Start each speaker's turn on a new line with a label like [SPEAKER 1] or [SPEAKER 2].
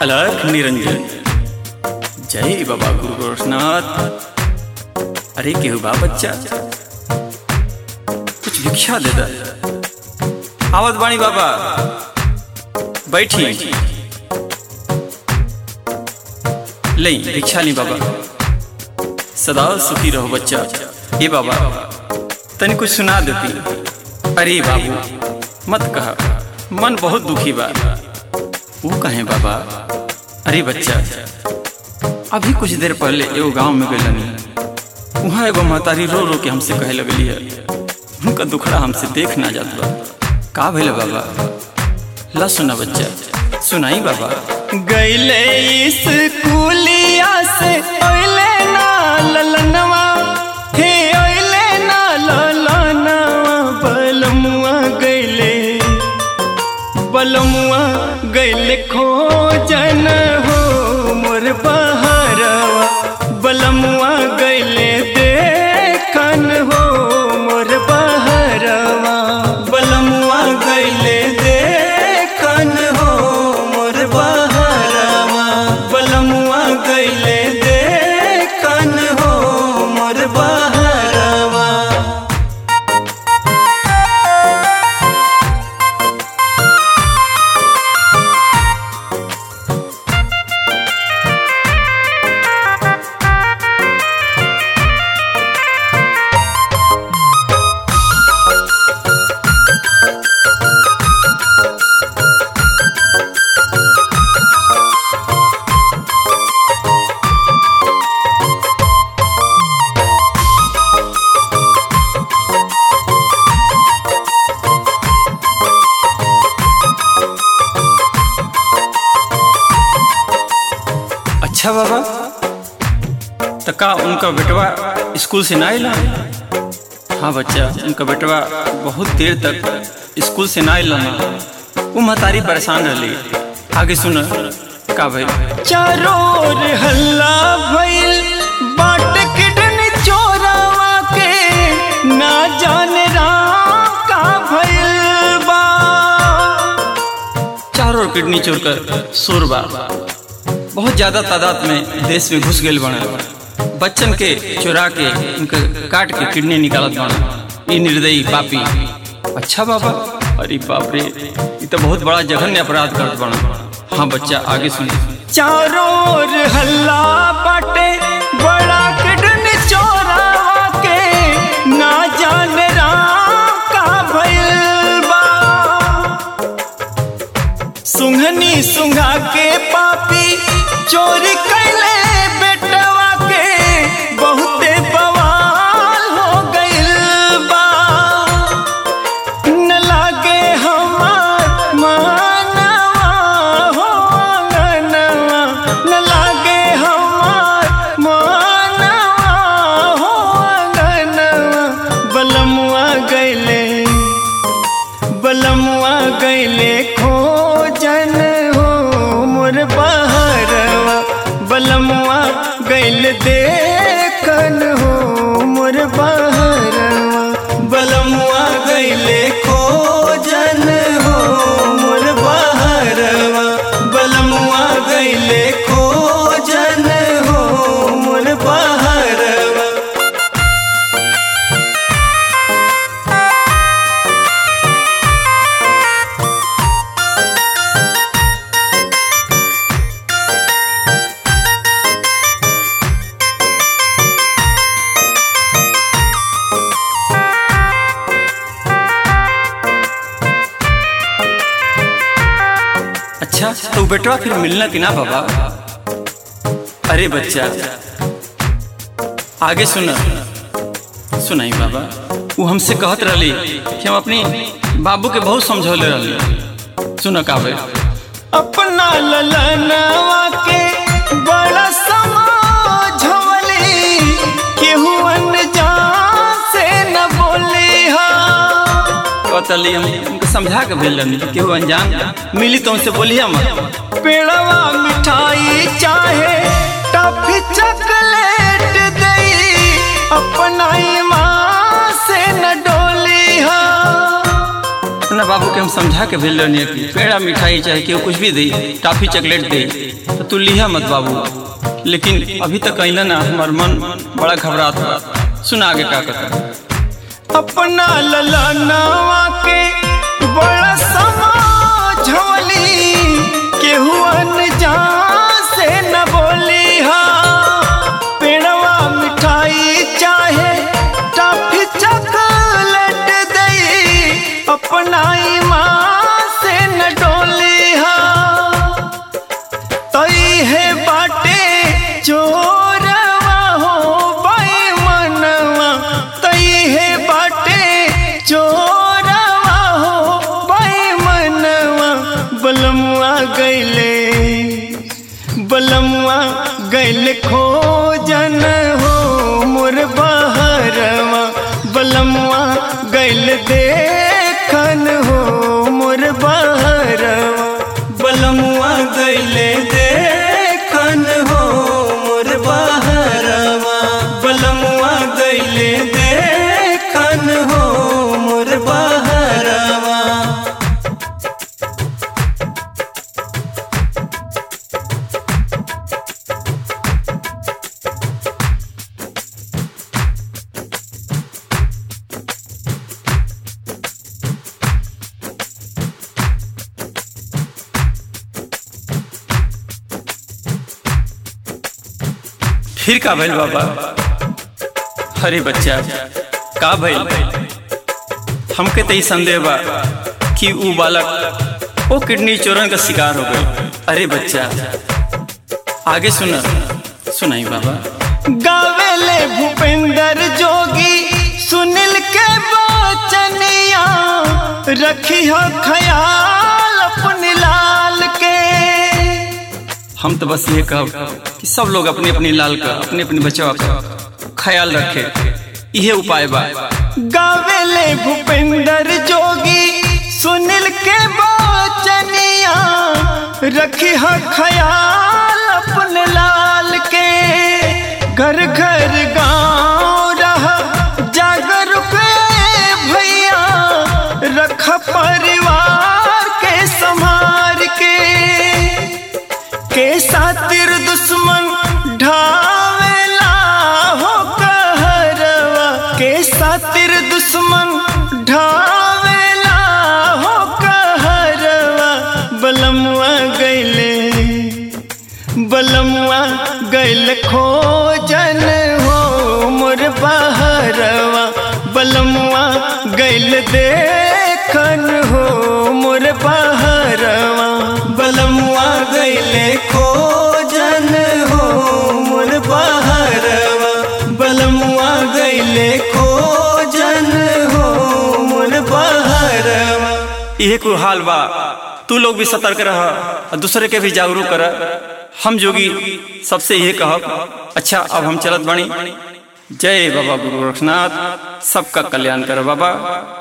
[SPEAKER 1] अलख निरंजन जय बाबा गुरु गोरखनाथ अरे केहू बा बच्चा कुछ भिक्षा दे दा आवत बाणी बाबा बैठी लई भिक्षा ली बाबा सदा सुखी रहो बच्चा ये बाबा तनी कुछ सुना देती अरे बाबू मत कहा मन बहुत दुखी बा वो कहे बाबा अरे बच्चा अभी कुछ देर पहले एगो गांव में गए वहाँ एगो महतारी रो रो के हमसे कहे लगली है उनका दुखड़ा हमसे देख ना जात बा का भइल बाबा ला सुना बच्चा सुनाई बाबा
[SPEAKER 2] गैले स्कूलिया से ओइले ना ललनवा हे ओइले ना ललनवा बलमुआ गैले बलमुआ गैले खोजन हो मोर बहरवा बलमुआ गैले देखन हो मोर बहरवा बलमुआ गैले देखन हो मोर बहरवा बलमुआ गैले देखन हो मोर बहरवा
[SPEAKER 1] अच्छा बाबा तो का उनका बेटवा स्कूल से ना आइला हाँ बच्चा उनका बेटवा बहुत देर तक स्कूल से ना आइला वो महतारी परेशान रही आगे सुन का भाई
[SPEAKER 2] चारों ओर हल्ला भइल बाट किडन चोरावा के ना जाने राम का भइल बा
[SPEAKER 1] चारों ओर किडनी चोर कर शोर बा बहुत ज्यादा तादाद में देश में घुस गए बने बच्चन के चुरा के उनके काट के किडनी निकालत बने ये निर्दयी पापी अच्छा बाबा अरे बाप रे ये तो बहुत बड़ा जघन्य अपराध करत बना हाँ बच्चा आगे सुन
[SPEAKER 2] चारों ओर हल्ला बाटे बड़ा किडन चोरावा के ना जाने राम का भइल बा सुंघनी सुंघा के पापी चोरी कैले बेटवा के बहुते बवाल हो गइल बा न लागे हमार मानवा हो अंगनवा न लागे हमार मानवा हो अंगनवा बलमुआ गइले बलमुआ गैले खोजन हो मोर बहरवा बलमुआ गैल देखन हो मोर बहरवा बलमुआ गैले खोजन हो मोर बहरवा बलमुआ गैले खोजन हो मोर बहरवा
[SPEAKER 1] अच्छा तो बेटवा फिर मिलना कि ना बाबा अरे बच्चा आगे सुन सुनाई बाबा वो हमसे कहत रही कि हम अपनी बाबू के बहुत समझौले रही सुन का भाई
[SPEAKER 2] अपना ललनवा के बड़ा समझवली केहू अनजान से न बोली हा
[SPEAKER 1] कहतली हम उनको समझा के भेल रही कि केहू अनजान मिली तो उनसे बोलिए मत
[SPEAKER 2] पेड़वा मिठाई चाहे टॉफी चॉकलेट दई अपना ईमान से न डोली हा
[SPEAKER 1] अपना बाबू के हम समझा के भेज रहनी कि पेड़ा मिठाई चाहे केहू कुछ भी दे टॉफी चॉकलेट दे तो तू लिहा मत बाबू लेकिन अभी तक अइला ना हमार मन बड़ा घबरात बा सुना आगे का कहता
[SPEAKER 2] अपना ललनावा के बड़ा समझवली केहू अनजान से न बोली हा पेड़वा मिठाई चाहे टॉफी चॉकलेट दई अपना ईमान से न डोली हा तई है बाटे चोरवा हो बाई मनवा तई है बाटे चोरवा हो बाई मनवा बलमुआ गैले बलमुआ गैले खोजन हो मोर बहरवा बलमुआ गैल देखन हो मोर बहरवा बलमुआ गैले देखन हो मोर बहरवा बलमुआ गैले देखन हो मोर बहरवा
[SPEAKER 1] फिर का भइल बाबा अरे बच्चा का भइल हमके तो ई संदेह बा कि ऊ बालक ओ किडनी चोरन का शिकार हो गए अरे बच्चा आगे सुना सुनाई बाबा
[SPEAKER 2] गावेले भूपेंद्र जोगी सुनील के बचनिया रखी हो ख्याल अपने लाल के
[SPEAKER 1] हम तो बस ये कहब कि सब लोग अपने अपनी लाल का अपने अपने बचाव का ख्याल रखे इहे उपाय बा
[SPEAKER 2] गावेले भूपेंद्र जोगी सुनील के बचनिया रखी हो ख्याल अपने लाल के घर घर गांव रहा जागरूक भैया रख परिवार के संभार के के सातिर दुश्मन ढावेला हो कहरवा के सातिर दुश्मन ढावेला हो कहरवा बलमुआ गैले बलमुआ गैल खोजन हो मोर बहरवा बलमुआ गैल देखन हो मोर बहरवा बलमुआ गैले खोजन हो मोर बहरवा बलमुआ गैले खोजन हो मोर बहरवा
[SPEAKER 1] इहे को हाल बा तू लोग भी सतर्क रह और दूसरे के भी जागरूक कर हम जोगी सबसे यही कहब अच्छा अब हम चलत बानी जय बाबा गुरु रखनाथ सबका कल्याण कर बाबा